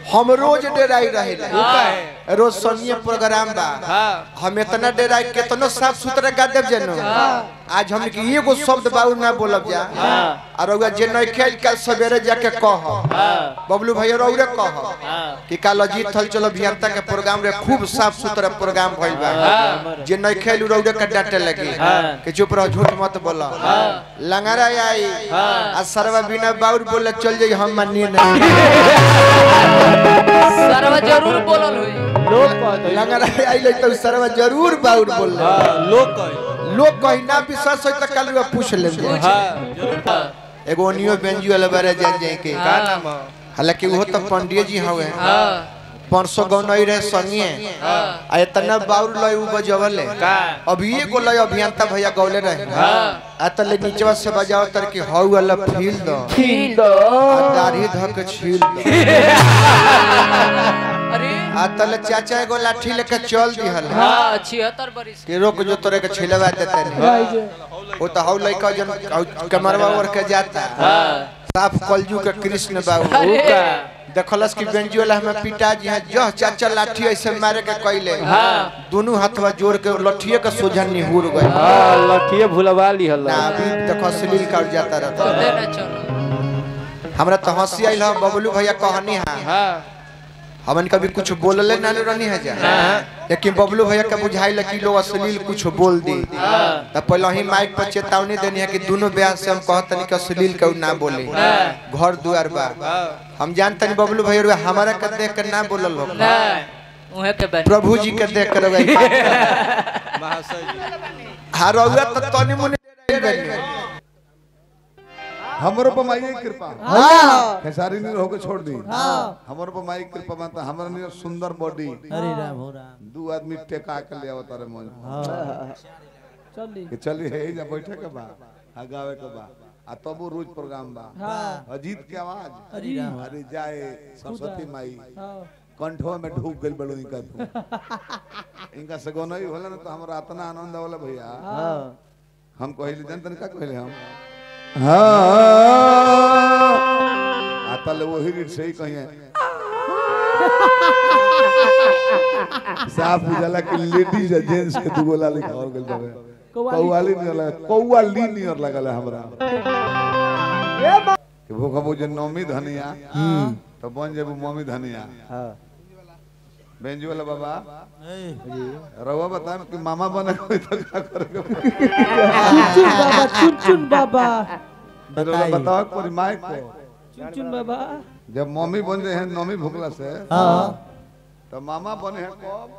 हम रोज डेराई रहे हाँ। रोज सोनिए प्रोग्राम बा हाँ हम इतना डेराई केतनो साफ सुथरा गा देव जनो आज हम के एगो शब्द बाऊ ना बोलब जा हाँ। और रउआ जे नहीं खेल कल सवेरे जाके कह हाँ बबलू भैया रउरे कह हाँ कि काल अजीत थल चलो अभियंता के प्रोग्राम रे खूब साफ सुथरा प्रोग्राम भइल बा हाँ। जे नहीं खेल रउरे के डांटे लगी हाँ। कि चुप रहो झूठ मत बोलो लंगरा आई हाँ। आ सरवा बिना बाउर बोले चल जाई हम मानिए नहीं सरवा जरूर बोलल हुई लोग कहते लंगरा आई ले तो सरवा जरूर बाउर बोल लोग कहे लोग कहीं ना विश्वास हो तो कल पूछ ले हाँ एगो ओनियो बेंजी वाला बारे जान जाए के का नाम हालांकि वो तो पंडित जी हवे हाँ परसों गौनई रहे संगिए हाँ आ इतना बाउर लय उ बजवले का अभी एगो लय अभियंता भैया गौले रहे हाँ आ तले नीचवा से बजाओ तर की हौ वाला फील दो फील दो आ दाढ़ी धक छील दो अरे आ तले चाचा एगो लाठी लेके चल दिहल हाँ छिहत्तर बरिस कि रोक जो तोरे के छिलवा देते नहीं वो तो हौ लइका जन हौ कमरवा ओर के जाता हाँ साफ कलजू के कृष्ण बाबू अरे देखलस कि बेंजी वाला हमें पिताजी हैं जह चाचा लाठी ऐसे मारे के कैले हाँ। दोनों हाथवा जोड़ के लठिए के सोझा निहुर गए हाँ लठिए भुलवा ली हल्ला ना अभी देखो अश्लील कर जाता रहता दे ना चलो हमरा तो हंसी आइल है बबलू भैया कहनी है हाँ हमन कभी कुछ बोलले ना रहनी है जा लेकिन बबलू भैया के बुझाइल कि लोग अश्लील कुछ बोल दी तब पहले ही माइक पर चेतावनी देनी है कि दोनों ब्याह से हम कहतनी कि अश्लील के ना बोले घर दुआर बा हम जानतनी बबलू भैया रे हमारा के देख के ना बोलल हो ना उहे के बन प्रभु जी के देख कर रही महाशय जी हां रउआ तो तनी मुनी गई हमरो पर माई की कृपा हां खेसारी नीर होके छोड़ दी हमरो पर माई की कृपा माता हमरा नीर सुंदर बॉडी हरे राम हो राम दू आदमी टेका के ले आवत रे मन चली कि चली है जा बैठे के बा आ गावे के बा आ तबो रोज प्रोग्राम बा अजीत के आवाज हरे राम अरे जाए सरस्वती माई हाँ कंठवा में ढूक गइल बड़ो इनका तू इनका सगोनई होला ना तो हमरा इतना आनंद होला भैया हम कहली जनतन का कहले हम हाँ आता ले वही रीत से ही कहिए साफ उजाला कि लेडीज और जेंट्स के दुगो लाली और गइल बावे कौवाली नहीं लगा कौवाली नहीं और लगल है हमरा कि भूखा बुझे नौमी धनिया तो बन जेबू मम्मी धनिया बेंजू वाला बाबा रवा बताए कि मामा बने कोई तो क्या करेगा चुन बाबा चुन चुन बाबा फिर ओला बताओ कोई माइक को चुन चुन बाबा जब मम्मी बन रहे हैं नौमी भूखला से हाँ तो मामा बने हैं कब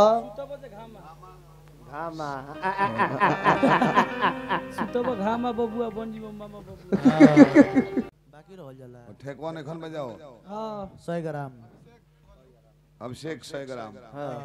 सुतब घामा बबुआ बन जीव मामा बबुआ बाकी रह जाला ठेकवा ने में जाओ हाँ 100 ग्राम अभिषेक सौ ग्राम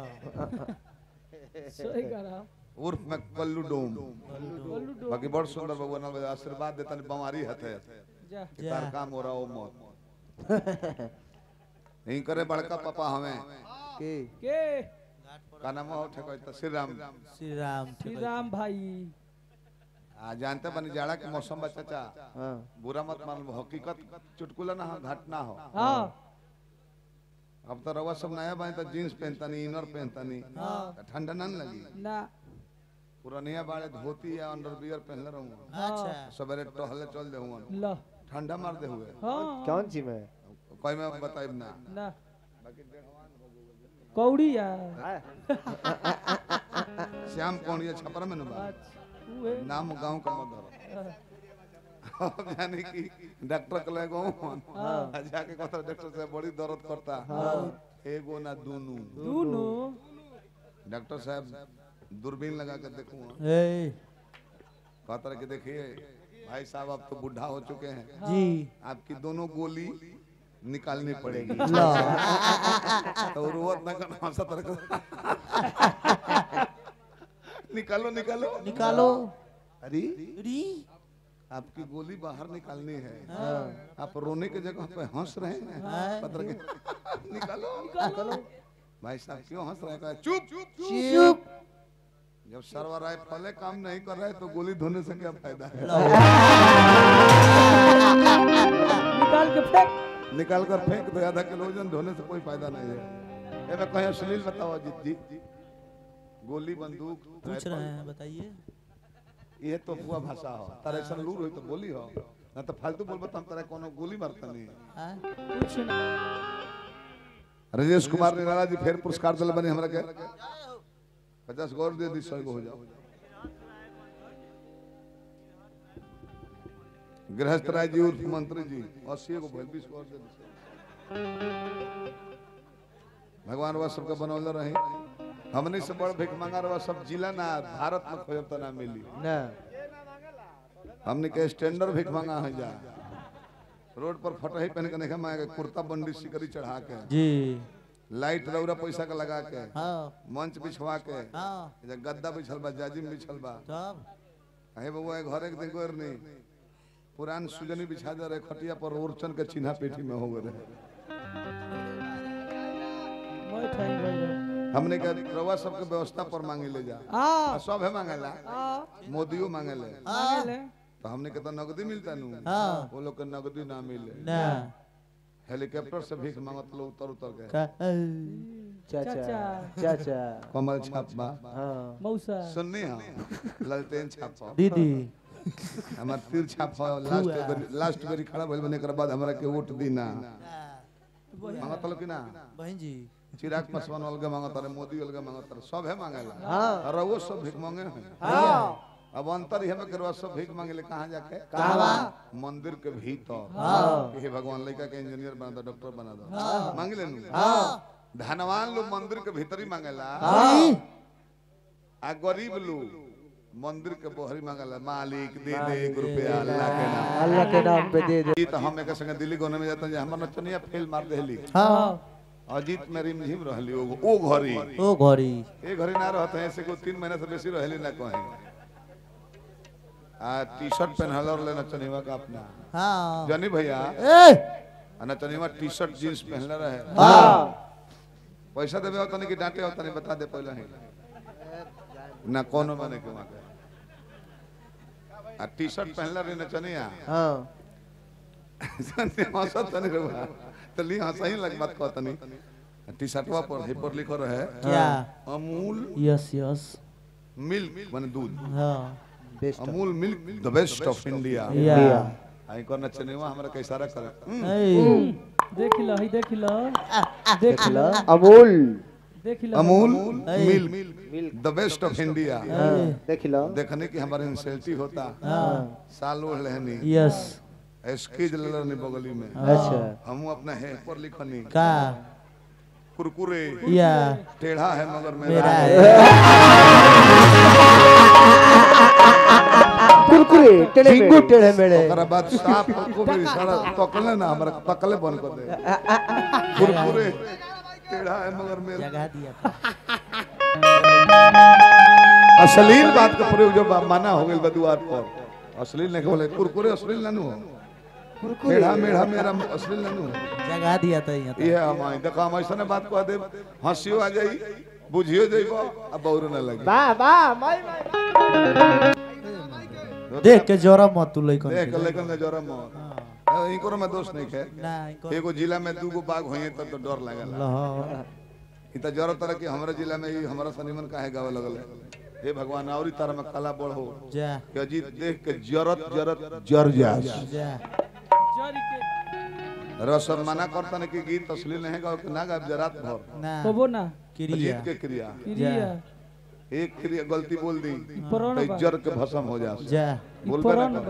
सही करा उर्फ में कल्लू डोम बाकी बड़ सुंदर भगवान ने आशीर्वाद देता बीमारी हथे जा कि तार काम हो रहा हो मत नहीं करे बड़का पापा हमें के का नाम हो ठेको तो श्री राम श्री राम श्री राम भाई आ जानते बनी जाड़ा के मौसम बा चाचा बुरा मत मान लो, हकीकत चुटकुला ना हो घटना हो हाँ अब तो रवा सब नया बाई तो जीन्स पहनता नहीं इनर पहनता नहीं तो ठंडा ना न लगी ना पुरानिया बाड़े धोती या अंडरवियर पहनले रहूं अच्छा सवेरे टहले चल दे हुआ ल ठंडा मार दे हुए हाँ कौन सी में कोई मैं बताइब ना ना कौड़ी या श्याम कौन ये छपरा में ना अच्छा उहे नाम गांव का मदर अब यानी कि डॉक्टर के लगे गाँव जाके कहता डॉक्टर साहब बड़ी दर्द करता एगो ना दोनों दोनों डॉक्टर साहब दूरबीन लगा कर देखूं ए कहता रहे कि देखिए भाई साहब आप तो बुढ़ा हो चुके हैं जी आपकी दोनों गोली निकालनी पड़ेगी ला तो रोवत ना करना हंसत रह निकालो निकालो निकालो अरे री आपकी गोली बाहर निकालनी है आप रोने के जगह पे हंस रहे हैं हाँ। पत्र के निकालो निकालो भाई साहब क्यों हंस रहे हैं कहा, चुप चुप चुप जब सर्वर आए फले काम नहीं कर रहे तो गोली धोने से क्या फायदा है निकाल के फेंक निकाल कर फेंक दो आधा किलो वजन धोने से कोई फायदा नहीं है ए मैं कहीं अश्लील बताओ अजीत जी गोली बंदूक पूछ राइफल, रहे हैं बताइए ये तो हुआ भाषा हो तारे ऐसा लूर होई तो बोली हो ना तो फालतू बोलबो तो हम तारे कोनो गोली मारता नहीं हाँ? कुछ ना राजेश कुमार निराला जी फिर पुरस्कार दिल बने हमरा के पचास गौर दे दी सौ गो हो जाओ गृहस्थ राय जी उर्फ मंत्री जी अस्सी गो भइल बीस गौर दे दी भगवान वह सबके बनौले रही हमने से बड़ भिख मंगा रहा सब जिला ना भारत में खोजब तो ना मिली ना हमने के स्टैंडर्ड भिख मंगा है जा रोड पर फटही पहन के नहीं मांगे कुर्ता बंडी सिकरी चढ़ा के जी लाइट रौरा पैसा का लगा के हाँ मंच बिछवा के हाँ जे गद्दा बिछल बा जाजिम बिछल बा तब अहे बबुआ घर एक दिन गोर नहीं पुरान सुजनी बिछा दे रहे खटिया पर ओरचन के चिन्हा पेटी में हो गए मैं ठाई भाई हमने के रवा सबके व्यवस्था पर मांगे ले जा आ आ, सब है मांगेला आ मोदियो मांगेले मांगे ले तो हमने के तो नगदी मिलता नु हाँ। वो लोग के नगदी ना मिले ना हेलीकॉप्टर से भीख मांगत लोग उतर उतर के का चाचा चाचा। चाचा कमल छाप बा हाँ मौसा सुननी हम ललटेन छाप दीदी हमार तीर छाप लास्ट बेरी लास्ट बेरी खड़ा भइल बने कर बाद हमरा के वोट दी ना मांगत लो कि ना बहन जी चिराग पासवान अलगे मांगत रहे मोदी अलगे मांगत रहे सब है मांगेला हाँ और वो सब भीख मांगे हैं हाँ अब अंतर ही हमें करवा सब भीख मांगे ले कहाँ जाके कहाँ मंदिर के भीतर हाँ कि हे भगवान लड़का के इंजीनियर बना दो डॉक्टर बना दो मांग ले हाँ धनवान लोग मंदिर के भीतर ही मांगेला हाँ आ गरीब लोग मंदिर के बहरी मांगेला मालिक दे दे एक रुपया अल्लाह के नाम अल्लाह के नाम पे दे दे ई तो हम एक संगे दिल्ली गोने में जाते हैं हमर नचनिया फेल मार देली हाँ अजीत में रिमझिम रहली ओ ओ घरी ओ घड़ी ए घरी ना रहते हैं ऐसे को तीन महीने से बेसी रहली ना कहीं आ टी शर्ट पहनल और लेना चनिवा का अपना हाँ जानी भैया ए आ ना चनिवा टी शर्ट जींस पहनले रहे हाँ पैसा देबे होता नहीं कि डांटे होता नहीं बता दे पहले ही ना कोनो माने के वहां आ टी शर्ट पहनले रहे ना चनिया हाँ हंसत नहीं रहा तो ली हंसा ही लग बात कहता नहीं टी शर्टवा पर हे पर लिखो रहे क्या अमूल यस यस मिल्क माने दूध हाँ best Amul milk the best of India या आई को नचनेवा हमरा के इशारा करे हम्म, ए, देख लो ही देख लो देख लो अमूल देख लो अमूल ए। Milk the best of India देख लो देखने की हमारे इंसल्टी होता हाँ साल ओढ़ लेहनी यस एस्कीज लेलनी बगली में अच्छा हम अपना है पर लिखनी का कुरकुरे या टेढ़ा है मगर मेरा मेरा है कुरकुरे टेढ़े मेढ़े टेढ़े मेढ़े ओकरा बाद साफ को भी इशारा तकले ना हमरा तकले बंद कर दे कुरकुरे टेढ़ा है मगर मेरा जगह दिया था अश्लील बात का प्रयोग जब माना हो गइल बा द्वार पर अश्लील नहीं बोले कुरकुरे अश्लील ना हो टेढ़ा मेढ़ा मेरा अश्लील ना हो जगह दिया था यहाँ ये हम आई देखो हम ऐसा बात कह दे हंसियो आ जाई बुझियो जाइबो अब बौर ना लगे वाह वाह माय देख के जोरा मत तू लइकन देख के। लेकिन के जोरा मत इनको में दोष नहीं है ना इनको एगो जिला में दूगो बाघ होइए तब तो डर लागेला लहो इ त जरूरत तरह कि हमरा जिला में ही हमरा सनीमन काहे गावे लगल हे भगवान औरी तारा में कला बढ़ हो जा कि अजीत देख के जरत जरत जर जास जा जरी के रसम मना करता नहीं कि गीत असली नहीं गाओ कि ना गाओ जरात भर ना कबो ना क्रिया अजीत के क्रिया क्रिया एक क्रिया गलती बोल दी पुराण तो बा जर के भस्म हो जास जा बोल पुराण ना बा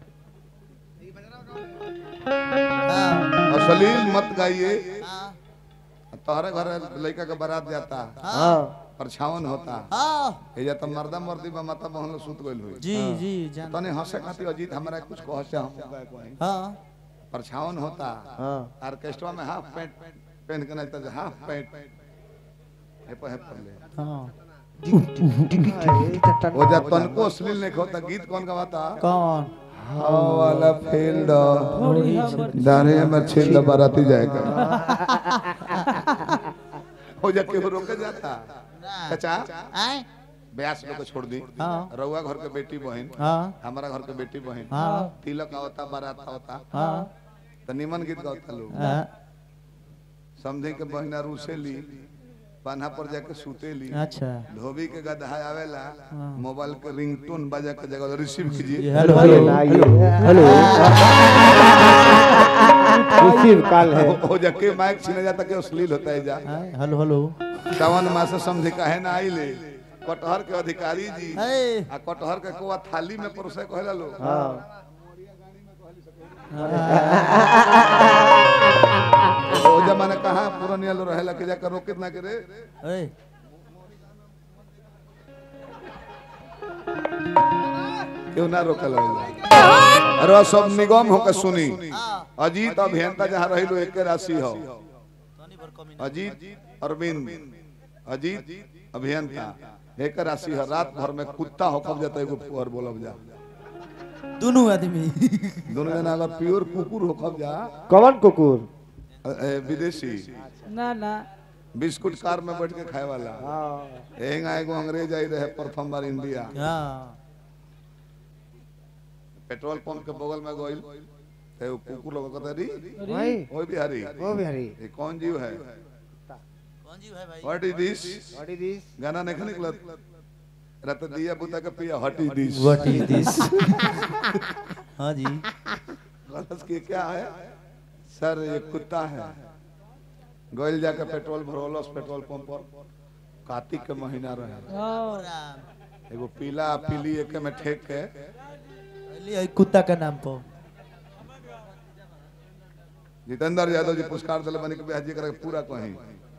असलील मत गाइए तोहरे घर लड़का के बारात जाता हाँ परछावन होता हाँ ए जा त मर्दा मर्दी बा माता बहन सुत गइल हुई जी जी जान तने हंसे खातिर अजीत हमरा कुछ कह से हम गाय कोई हाँ परछावन होता हाँ ऑर्केस्ट्रा में हाफ पैंट पहन के नाचता हाफ पैंट हे पर हे पर ले हाँ वो जा तनको अश्लील नहीं होता गीत कौन गवाता कौन वाला फील्ड थोड़ी हमर दाने में छिल बाराती जाएगा हो जा के रोके जाता चाचा आए ब्यास लोग को छोड़ दी हाँ रउआ घर के बेटी बहन हाँ हमारा घर के बेटी बहन हाँ तिलक आवता बारात आवता हाँ तो निमन गीत गाता लोग हाँ, समझे के बहिना रूसेली पाना पर जाके सुतेली अच्छा धोबी के गधा आवेला हाँ। मोबाइल के रिंगटोन बजा के जगह रिसीव ये कीजिए हेलो हेलो हेलो ना ये हेलो रिसीव कॉल है हो- हो जाके माइक छीने जाता के अश्लील होता है जा हाँ, हेलो हेलो सावन मास समझे काहे ना आइले कटहर के अधिकारी जी ए, आ कटहर के कोआ थाली में परोसे कहेला लोग हाँ ओ जमाने कहाँ पुरानिया लोग रहेला के जाकर रोके ना करे ए, क्यों ना रोकल होला अरे सब निगम होकर सुनी अजीत अभियंता जहाँ रही लो एक राशि हो अजीत अरविंद अजीत अभियंता एक राशि है रात भर में कुत्ता हो कब जाता है एगो पुअर बोलब जा दोनों आदमी दोनों जना अगर प्योर कुकुर हो कब जा कौन कुकुर अ- ए, विदेशी ना ना बिस्कुट कार में बैठ के खाए वाला हाँ एहिंगा एगो अंग्रेज आई रहे प्रथम बार इंडिया हाँ पेट्रोल पंप के बगल में गइल ते वो कुकुर लोग कहता री भाई ओए बिहारी वो बिहारी ये कौन जीव है कौन जी है भाई what is this what is this गाना नहीं निकलत रत दिया बुता के पिया what is this what is this हाँ जी गलत के क्या है सर ये कुत्ता है गइल जाके पेट्रोल भरोलस पेट्रोल पंप पर कार्तिक के महीना रहे हाँ एगो पीला पीली एक में ठेक के पहले है कुत्ता का नाम पर जितेंद्र यादव जी पुरस्कार दिले बनी के बिहार जी करके पूरा कहीं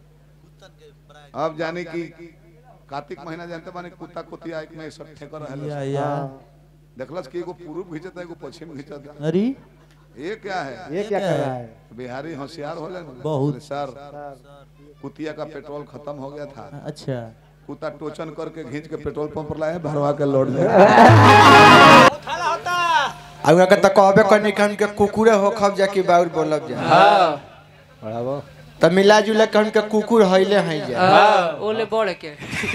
अब जाने की कार्तिक महीना जानते बानी कुत्ता कुतिया एक में सब ठेकर या रहल या देखलस कि एगो पूर्व घिंचता एगो पश्चिम घिंचता अरे ये क्या है ये क्या कर रहा है बिहारी होशियार होले ना बहुत। बोले, सर कुतिया का पेट्रोल खत्म हो गया था अच्छा कुत्ता टोचन करके खींच के पेट्रोल पंप पर लाए भरवा के लौट जाए आ उहाँ के त कहबे करनी कि हमके कुकुरे हो खब जा कि बाउर बोलब जा हाँ बढ़ावो त मिला जुला के हमके कुकुर हइले हई जा हाँ ओले बढ़ के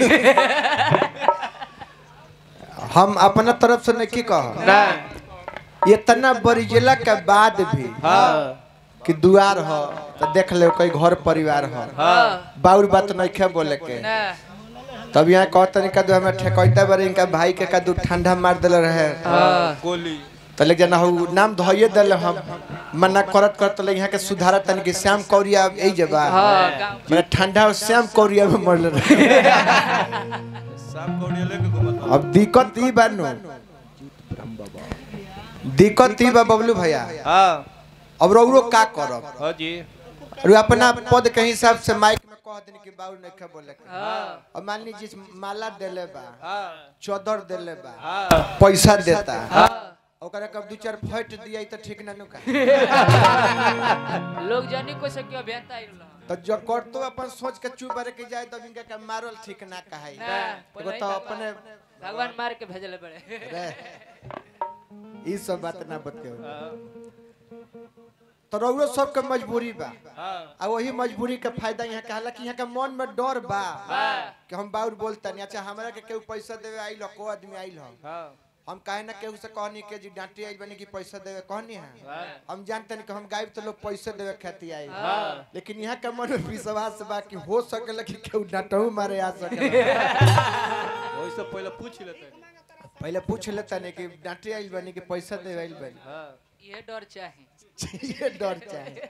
हम अपना तरफ से नहीं कह ना इतना बरिजेला के बाद भी हाँ कि दुआर हो तो देख ले कोई घर परिवार हो हाँ बाउर बात नहीं खे बोले के ना तब यहाँ कहते नहीं कदू हमें ठेकैता बारे इनका भाई के कदू ठंडा मार दिल रहे हाँ तो लेकिन जना हु नाम धोइए दिल हम मना करत करत ले यहाँ के सुधारा तन कि श्याम कौरिया यही जबा हाँ गाँव मैंने ठंडा और श्याम कौरिया में मरल रहे अब दिक्कत ई बा नु दिक्कत ई बा बबलू भैया अब रौरो का करब और अपना पद के हिसाब से माइक में कह देनी कि बाउर नहीं खे बोले के हाँ अब मान लीजिए माला देले बा चौदर देले बा हाँ पैसा देता हाँ ओकरा कब दू चार फट दिया तो ठीक ना नु का लोग जानी कोई से क्यों अभियंता आई रहा तो जो करतो अपन सोच के चुप रह के जाए तब इनका के मारल ठीक ना कहाई ना एगो तो अपने भगवान मार के भेजले बड़े रे ई सब बात ना बतियो तो रउरो सबके मजबूरी बा आ वही मजबूरी के फायदा यहाँ कहला कि यहाँ के मन में डर बा कि हम बाउर बोलता नहीं अच्छा हमरा के केहू पैसा देवे आइल को आदमी आइल हो हम काहे ना केहू से कहनी के जी डांटी आइल बनी कि पैसा देवे कहनी है हम जानते नहीं कि हम गायब तो लोग पैसे देवे खेती आई लेकिन यहाँ के मन में विश्वास बा कि हो सकेला कि केहू डांटहू मारे आ सकेला पहले पूछ लेता नहीं कि डांटी आइल बनी कि पैसा देवे आइल बनी ये डर चाहे ये डर चाहे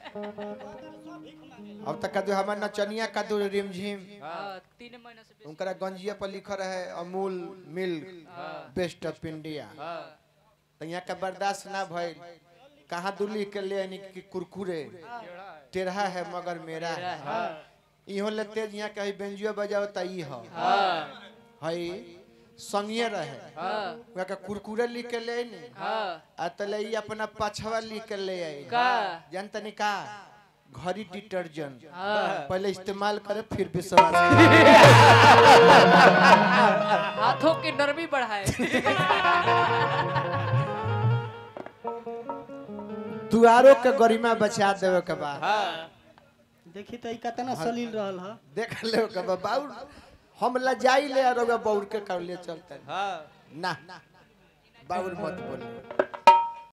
अब तक कदू हमार नचनिया कदू रिमझिम हाँ तीन महीना से बेसी उनकरा गंजिया पर लिखल है Amul milk best of India हाँ तो यहाँ का बर्दाश्त ना भइल कहाँ दू लिख के ले आनी कि कुरकुरे टेढ़ा है मगर मेरा है इहो ले तेज यहाँ कहीं बेंजियो बजाओ त ई हो हाँ हई संगिए रहे हाँ वहाँ का कुरकुरे लिख के ले आनी हाँ आ तले ई अपना पछवा लिख के ले आई का जानतनी का घड़ी डिटर्जेंट हाँ पहले इस्तेमाल करे फिर विश्वास करे। हाथों की नरमी बढ़ाए दुआरों के गरिमा बचा देवे के बाद देखी तो कितना सलील रहल ह देख ले के बाद बाउर हम लजाई ले और बाउर के कर ले चलते ना बाउर मत बोले